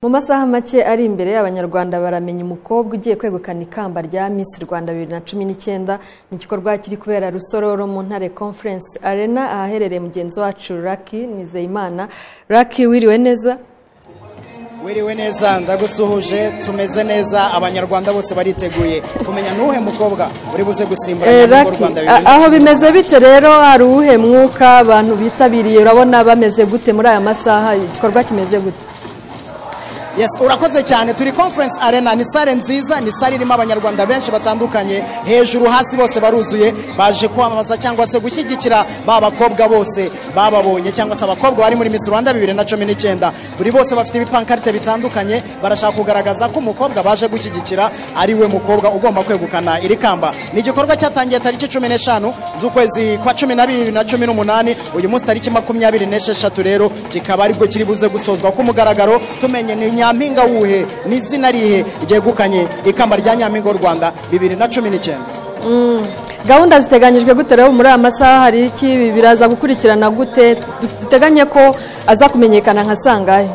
mu masaha make ari imbere abanyarwanda baramenya umukobwa ugiye kwegukana ikamba rya Miss Rwanda 2019 ni igikorwa kiri kubera Rusororo mu Ntare Conference Arena ahaherereye mugenzi wacu Lucky Nizeyimana Lucky wiriwe neza wiriwe neza ndagusuhuje tumeze neza abanyarwanda bose bariteguye kumenya n'uhe mukobwa uri buze gusimbura Eh, nyamukuru Lucky, Rwanda a- 2019. aho bimeze bite rero hari uwuhe mwuka abantu bitabiriye urabona bameze gute muri aya masaha igikorwa kimeze gute Yes, urakoze cyane turi conference arena ni sare nziza ni sare irimo abanyarwanda benshi batandukanye hejuru hasi bose baruzuye baje kwamamaza cyangwa se gushyigikira ba bakobwa bose bababonye cyangwa se abakobwa bari muri Miss Rwanda 2019 buri bose bafite ibipankarite bitandukanye barashaka kugaragaza ko umukobwa baje gushyigikira ari we mukobwa ugomba kwegukana iri kamba ni igikorwa cyatangiye tariki cumi n'eshanu z'ukwezi kwa cumi n'abiri na cumi n'umunani uyu munsi tariki makumyabiri n'esheshatu rero kikaba aribwo kiri buze gusozwa ku mugaragaro tumenye ni nyampinga wuhe ni izina rihe ryegukanye ikamba rya nyampinga w'u rwanda bibiri na cumi n'icyenda gahunda ziteganyijwe gute rero muri aya masaha hari iki biraza gukurikirana gute duteganye ko aza kumenyekana nka sangahe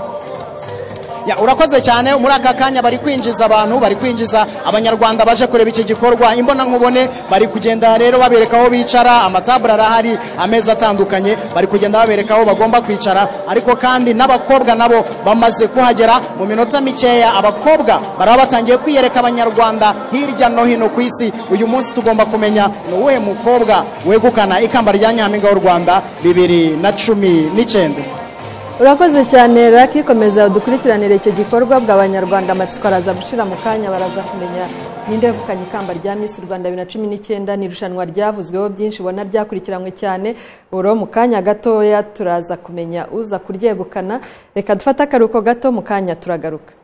Ya, urakoze cyane muri aka kanya bari kwinjiza abantu bari kwinjiza abanyarwanda baje kureba iki gikorwa imbonankubone bari kugenda rero babereka aho bicara amatabure arahari ameza atandukanye bari kugenda babereka aho bagomba kwicara ariko kandi n'abakobwa nabo bamaze kuhagera mu minota mikeya abakobwa baraba batangiye kwiyereka abanyarwanda hirya no hino ku isi uyu munsi tugomba kumenya ni uwuhe mukobwa wegukana ikamba rya nyampinga w'u rwanda bibiri na cumi n'icyenda urakoze cyane raki komeza dukurikiranire icyo gikorwa bw'abanyarwanda amatsiko araza gushira mu kanya baraza kumenya ninde wegukanye ikamba rya misi rwanda bibiri na cumi n'icyenda ni irushanwa ryavuzweho byinshi ubona ryakurikiranywe cyane buro mu kanya gatoya turaza kumenya uza kuryegukana reka dufate akaruhuko gato mu kanya turagaruka